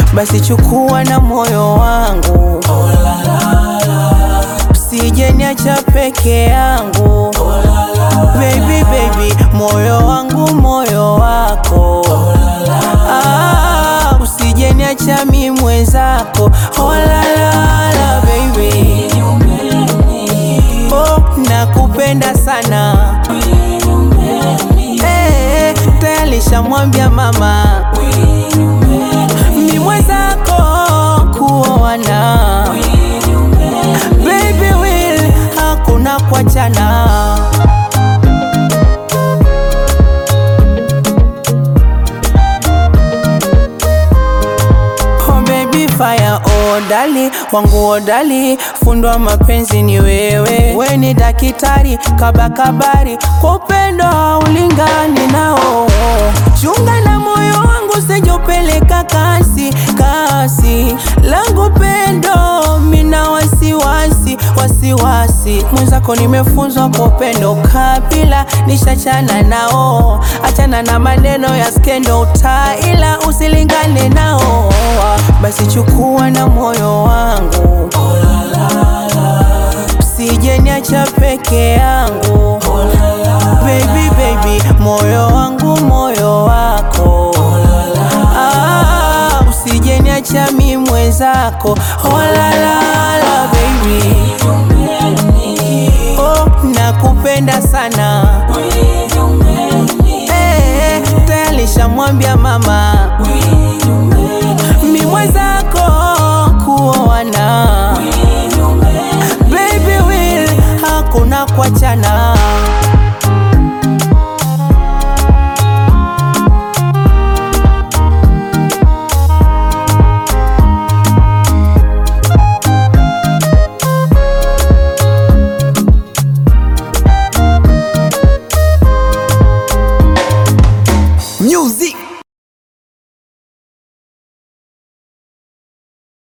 basi chukua na moyo wangu, usije niacha peke yangu. Baby, baby, moyo wangu, moyo wako ah, usije niacha mi mwenzako. Oh la la la baby, oh nakupenda sana eh, tayari shamwambia mama mi mwenzako kuoana. Baby will hakuna kuachana. Oh baby fire odali wangu odali fundwa mapenzi ni wewe, we ni dakitari kabakabari kwa upendo haulingani nao. Chunga na moyo wangu sijopeleka kasi kasi, langu pendo mina wasiwasi wasiwasi, mwenzako nimefunzwa kwa upendo kabila, nishachana nao, achana na maneno ya skendo utaila, usilingane nao, basi chukua na moyo wangu, usije niacha peke yangu, baby baby, moyo wangu moyo wako ah, usije niacha mi mwenzako, oh la la la baby, oh nakupenda sana eh, tayari shamwambia mama mi mwenzako kuoana, baby will hakuna kuachana.